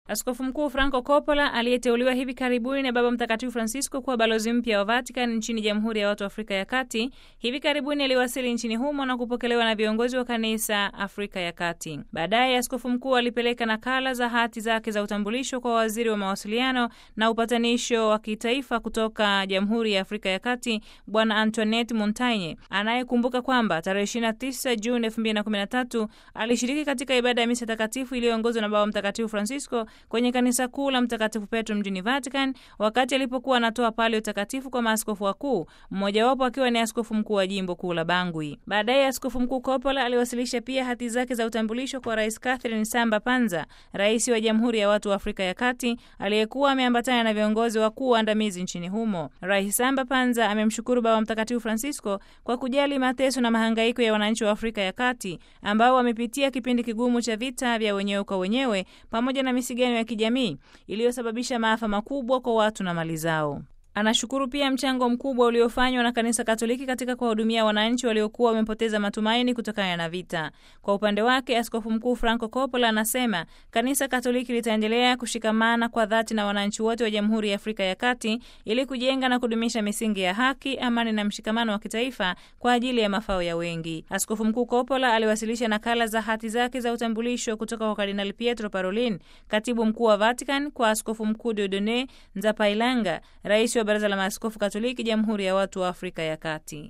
Askofu Mkuu Franco Coppola aliyeteuliwa hivi karibuni na Baba Mtakatifu Francisco kuwa balozi mpya wa Vatican nchini Jamhuri ya Watu wa Afrika ya Kati, hivi karibuni aliwasili nchini humo na kupokelewa na viongozi wa kanisa Afrika ya Kati. Baadaye askofu mkuu alipeleka nakala za hati zake za utambulisho kwa waziri wa mawasiliano na upatanisho wa kitaifa kutoka Jamhuri ya Afrika ya Kati, Bwana Antoinette Montagne, anayekumbuka kwamba tarehe 29 Juni 2013 alishiriki katika ibada ya misa takatifu iliyoongozwa na Baba Mtakatifu Francisco kwenye kanisa kuu la Mtakatifu Petro mjini Vatican wakati alipokuwa anatoa palio takatifu kwa maaskofu wakuu, mmojawapo akiwa ni askofu mkuu wa jimbo kuu la Bangui. Baadaye askofu mkuu Coppola aliwasilisha pia hati zake za utambulisho kwa Rais Catherine Samba Panza, rais wa Jamhuri ya Watu wa Afrika ya Kati aliyekuwa ameambatana na viongozi wakuu waandamizi nchini humo. Rais Samba Panza amemshukuru Baba Mtakatifu Francisco kwa kujali mateso na mahangaiko ya wananchi wa Afrika ya Kati ambao wamepitia kipindi kigumu cha vita vya wenyewe kwa wenyewe pamoja na misigano ya kijamii iliyosababisha maafa makubwa kwa watu na mali zao. Anashukuru pia mchango mkubwa uliofanywa na kanisa Katoliki katika kuwahudumia wananchi waliokuwa wamepoteza matumaini kutokana na vita. Kwa upande wake, askofu mkuu Franco Coppola anasema kanisa Katoliki litaendelea kushikamana kwa dhati na wananchi wote wa Jamhuri ya Afrika ya Kati ili kujenga na kudumisha misingi ya haki, amani na mshikamano wa kitaifa kwa ajili ya mafao ya wengi. Askofu mkuu Coppola aliwasilisha nakala za hati zake za utambulisho kutoka kwa Kardinali Pietro Parolin, katibu mkuu wa Vatican, kwa askofu mkuu Dieudonne Nzapailanga, rais wa Baraza la Maaskofu Katoliki Jamhuri ya Watu wa Afrika ya Kati.